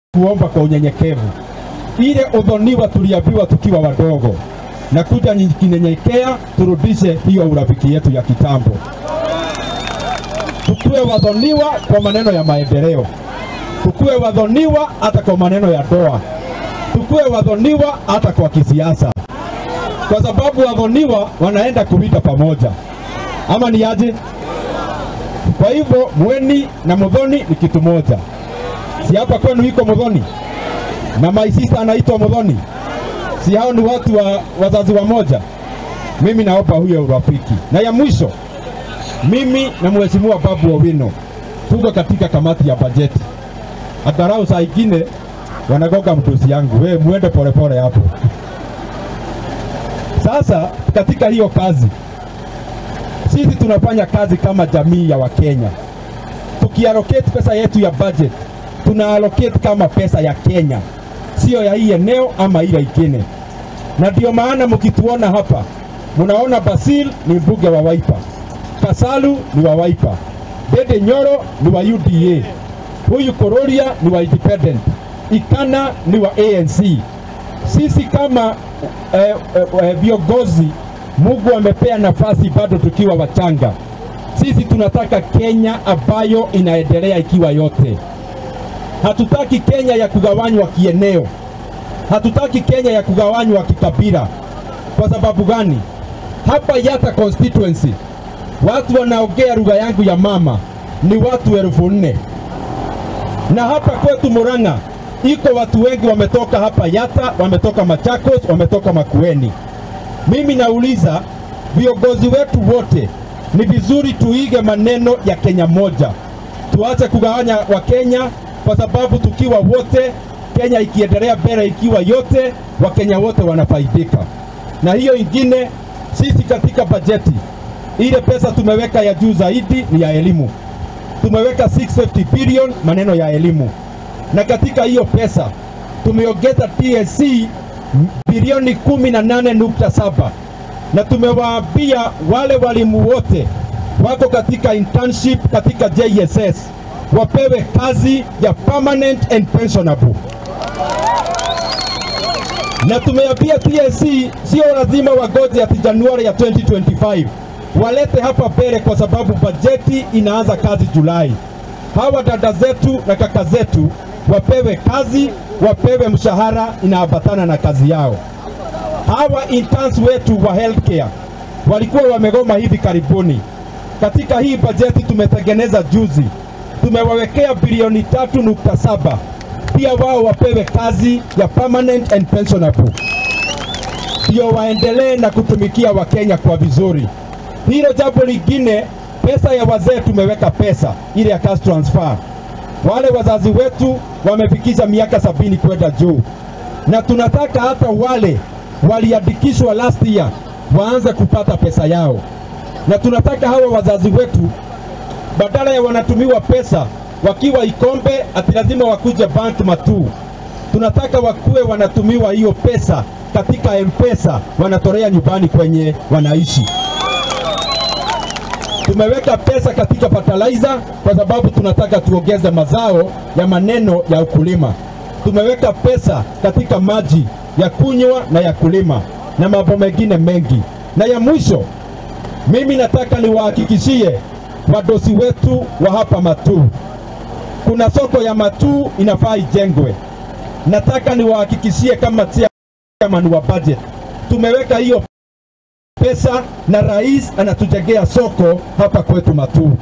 kuomba kwa unyenyekevu. Ile udhoniwa tuliambiwa tukiwa wadogo, na kuja kinyenyekea, turudishe hiyo urafiki yetu ya kitambo. Tukuwe wadhoniwa kwa maneno ya maendeleo, tukuwe wadhoniwa hata kwa maneno ya doa, tukuwe wadhoniwa hata kwa kisiasa, kwa sababu wadhoniwa wanaenda kuwita pamoja, ama ni aje? Kwa hivyo mweni na mudhoni ni kitu moja. Si hapa kwenu iko mudhoni na maisisa anaitwa mudhoni, si hao ni watu wa wazazi wa moja? Mimi naomba huyo urafiki. Na ya mwisho, mimi na mheshimiwa Babu Owino tuko katika kamati ya bajeti. Atarau saa ingine wanagoga mtusi yangu, we muende polepole hapo. Sasa katika hiyo kazi sisi tunafanya kazi kama jamii ya Wakenya, tukiallocate pesa yetu ya budget tuna allocate kama pesa ya Kenya, sio ya hii eneo ama ile ingine. Na ndio maana mkituona hapa mnaona Basil ni mbunge wa Wiper, Kasalu ni wa Wiper, Dede Nyoro ni wa UDA, huyu Kororia ni wa Independent, Ikana ni wa ANC. Sisi kama eh, eh, eh, viongozi Mungu amepea nafasi bado tukiwa wachanga. Sisi tunataka Kenya ambayo inaendelea ikiwa yote. Hatutaki Kenya ya kugawanywa kieneo, hatutaki Kenya ya kugawanywa kikabila. Kwa sababu gani? Hapa Yata constituency watu wanaongea lugha yangu ya mama ni watu elfu nne na hapa kwetu Murang'a iko watu wengi wametoka hapa Yata, wametoka Machakos, wametoka Makueni. Mimi nauliza viongozi wetu wote, ni vizuri tuige maneno ya Kenya moja, tuache kugawanya Wakenya kwa sababu tukiwa wote, Kenya ikiendelea mbele ikiwa yote, Wakenya wote wanafaidika. Na hiyo ingine, sisi katika bajeti ile pesa tumeweka ya juu zaidi ni ya elimu, tumeweka 650 billion maneno ya elimu, na katika hiyo pesa tumeongeza TSC bilioni kumi na nane nukta saba na tumewaambia wale walimu wote wako katika internship katika JSS wapewe kazi ya permanent and pensionable, na tumeambia TSC sio lazima wagoje ati Januari ya 2025 walete hapa mbele, kwa sababu bajeti inaanza kazi Julai. Hawa dada zetu na kaka zetu wapewe kazi, wapewe mshahara inaambatana na kazi yao. Hawa interns wetu wa healthcare walikuwa wamegoma hivi karibuni. Katika hii bajeti tumetengeneza juzi, tumewawekea bilioni tatu nukta saba pia wao wapewe kazi ya permanent and pensionable, ndio waendelee na kutumikia Wakenya kwa vizuri. Hilo jambo lingine, pesa ya wazee tumeweka pesa ile ya cash transfer wale wazazi wetu wamefikisha miaka sabini kwenda juu, na tunataka hata wale waliandikishwa last year waanze kupata pesa yao, na tunataka hawa wazazi wetu badala ya wanatumiwa pesa wakiwa Ikombe ati lazima wakuje bank Matuu, tunataka wakuwe wanatumiwa hiyo pesa katika M-Pesa, wanatolea nyumbani kwenye wanaishi tumeweka pesa katika fertilizer kwa sababu tunataka tuongeze mazao ya maneno ya ukulima. Tumeweka pesa katika maji ya kunywa na ya kulima na mambo mengine mengi. Na ya mwisho, mimi nataka niwahakikishie wadosi wetu wa hapa Matuu, kuna soko ya Matuu inafaa ijengwe. Nataka niwahakikishie kama chairman wa budget, tumeweka hiyo pesa na rais anatujengea soko hapa kwetu Matuu.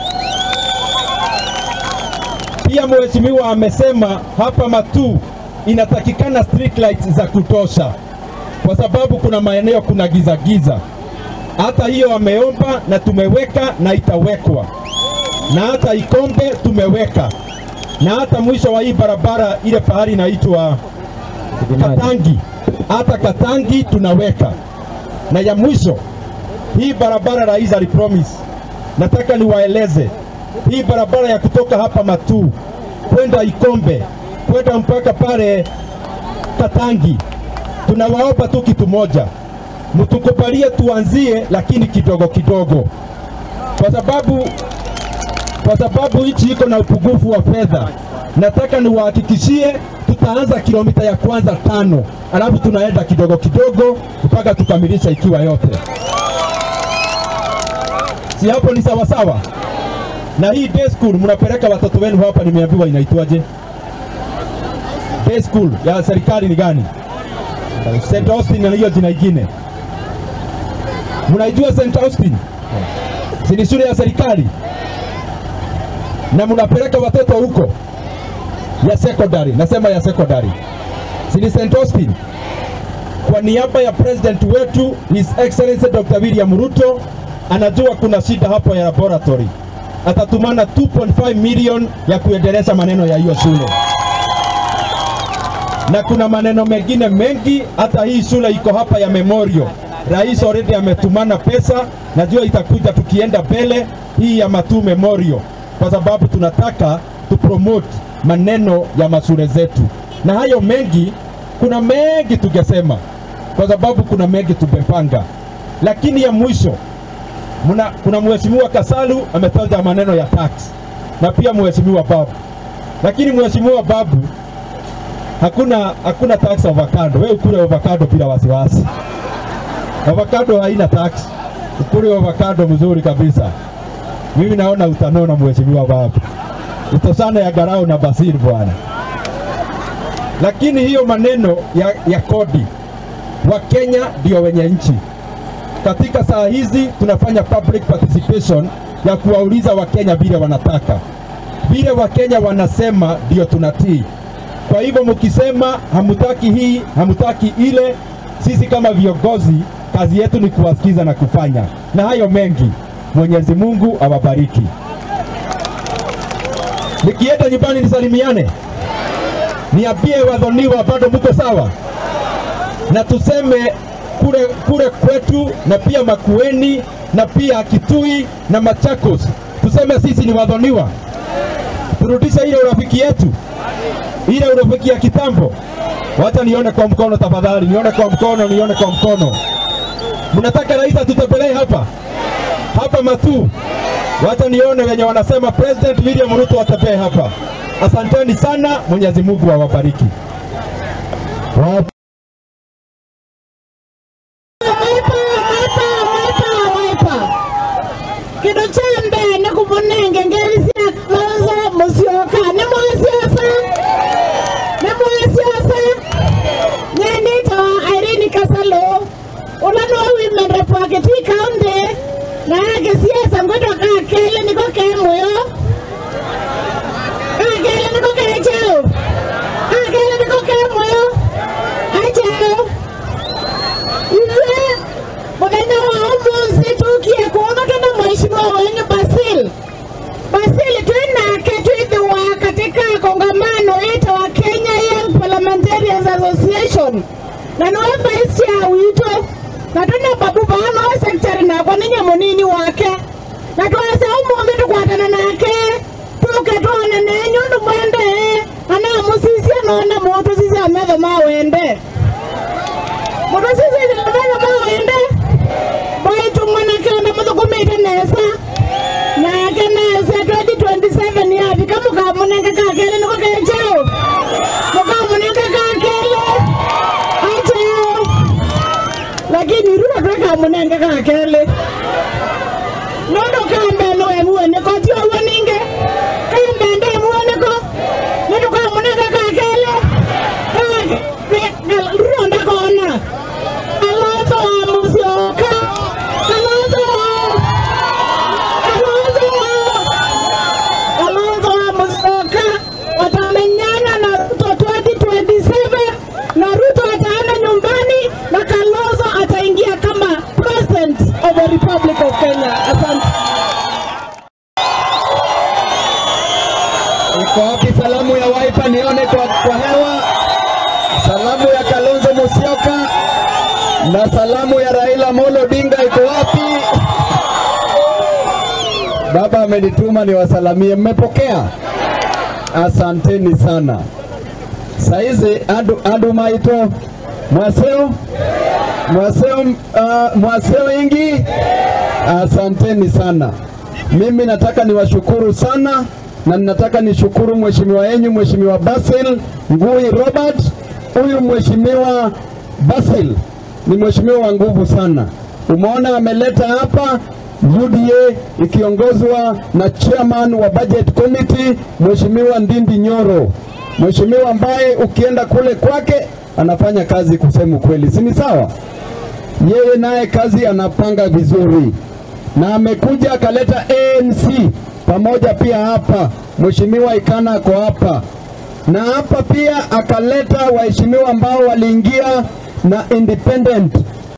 Pia mheshimiwa amesema hapa Matuu inatakikana street lights za kutosha, kwa sababu kuna maeneo kuna giza giza. Hata hiyo ameomba na tumeweka na itawekwa, na hata Ikombe tumeweka, na hata mwisho wa hii barabara ile pahali inaitwa Katangi, hata Katangi tunaweka na ya mwisho hii barabara rais alipromise, nataka niwaeleze hii barabara ya kutoka hapa Matuu kwenda Ikombe kwenda mpaka pale Katangi, tunawaomba tu kitu moja, mtukubalie tuanzie, lakini kidogo kidogo, kwa sababu kwa sababu nchi iko na upungufu wa fedha. nataka niwahakikishie tutaanza kilomita ya kwanza tano, alafu tunaenda kidogo kidogo mpaka tukamilisha ikiwa yote. Si hapo ni sawa sawa? Na hii day school mnapeleka watoto wenu hapa, nimeambiwa inaitwaje? Day school ya serikali ni gani? St. Austin na hiyo jina ingine. Mnaijua St. Austin? Si ni shule ya serikali? Na mnapeleka watoto huko ya secondary, nasema ya secondary. Si ni St. Austin? Kwa niaba ya president wetu His Excellency Dr. William Ruto anajua kuna shida hapo ya laboratory, atatumana 2.5 million ya kuendeleza maneno ya hiyo shule na kuna maneno mengine mengi. Hata hii shule iko hapa ya Memorial, rais already ametumana pesa, najua itakuja tukienda mbele hii ya Matu Memorial, kwa sababu tunataka tupromote maneno ya mashule zetu, na hayo mengi, kuna mengi tungesema, kwa sababu kuna mengi tumepanga, lakini ya mwisho muna, kuna mheshimiwa Kasalu ametaja maneno ya tax na pia mheshimiwa Babu, lakini mheshimiwa Babu hakuna hakuna tax avocado. Wewe ukule avocado bila wasiwasi. Avocado haina tax, ukule avocado mzuri kabisa. Mimi naona utanona, mheshimiwa Babu, utosana ya garau na basiri bwana. Lakini hiyo maneno ya, ya kodi, Wakenya ndio wenye nchi. Katika saa hizi tunafanya public participation ya kuwauliza Wakenya vile wanataka, vile Wakenya wanasema ndio tunatii. Kwa hivyo mkisema hamutaki hii, hamutaki ile, sisi kama viongozi kazi yetu ni kuwasikiza na kufanya, na hayo mengi. Mwenyezi Mungu awabariki. Nikienda nyumbani nisalimiane, niambie wadhoniwa bado mko sawa, na tuseme kule kule kwetu na pia Makueni na pia Kitui na Machakos, tuseme sisi ni wadhoniwa, turudishe ile urafiki yetu ile urafiki ya kitambo. Wacha nione kwa mkono tafadhali, nione kwa mkono, nione kwa mkono. Mnataka rais atutembelee hapa hapa Matu? Wacha nione wenye wanasema President William Ruto atembee hapa. Asanteni sana, Mwenyezi Mungu awabariki. Wa- kindu kya mbere nä kå munenge ngeri cia kwanza mucioka nä mwasiasa nä mwasiasa nyendete wa Irene Kasalo ula no women rep wa Kitui County na yake siasa ngwitwa kakele niko ke muyo kakele niko ke cheo kakele niko ke muyo acheo ithuĩ mũthenya wa ũmũthĩ tũkie kuonana na mheshimiwa wenyu Basil. Basil twĩnake twĩthĩwa katika kongamano ĩta wa Kenya Young Parliamentarians Association na nĩwe vice chair witũ na twĩna babu bano secretary nakwa nĩ nyamũnini wake na twasa ũmũthĩ tũkwatana nake tũke tuonane nyũndũ mwende ana mũcicia nona mũndũ cicia metho ma wende mũndũ cicia metho ma wende baitu mwanake ona muthukumite nesa nake nesa 2027 yavika mukamunenge kakele niko kecheo mukamunenge kakele acheo lakini ruo twekamunenge kakele nondo kambeno emuoneko tio woninge kambende emuoneko nitukamunenge kakele ruo ndakona Alonso wa Musyoka. Alonso wa Alonso wa Alonso wa Musyoka watamenyana na Ruto 2027 na Ruto ataenda nyumbani na Kalonzo ataingia kama president of the Republic of Kenya. Asante. Iko wapi salamu ya Wiper nione kwa, kwa hewa? Salamu ya Kalonzo Musyoka na salamu ya Raila Amolo Odinga iko wapi? Baba amenituma niwasalamie, mmepokea? Asanteni sana. Saizi andu, andu maito mwaseo mwaseo, uh, mwaseo ingi, asanteni sana. Mimi nataka niwashukuru sana na ninataka nishukuru mheshimiwa yenyu mheshimiwa Basil Ngui Robert. Huyu mheshimiwa Basil ni mheshimiwa wa nguvu sana. Umeona ameleta hapa UDA ikiongozwa na chairman wa budget committee mheshimiwa Ndindi Nyoro, mheshimiwa ambaye ukienda kule kwake anafanya kazi kusema kweli, si ni sawa? Yeye naye kazi anapanga vizuri, na amekuja akaleta ANC pamoja pia hapa. Mheshimiwa Ikana ako hapa na hapa pia akaleta waheshimiwa ambao waliingia na independent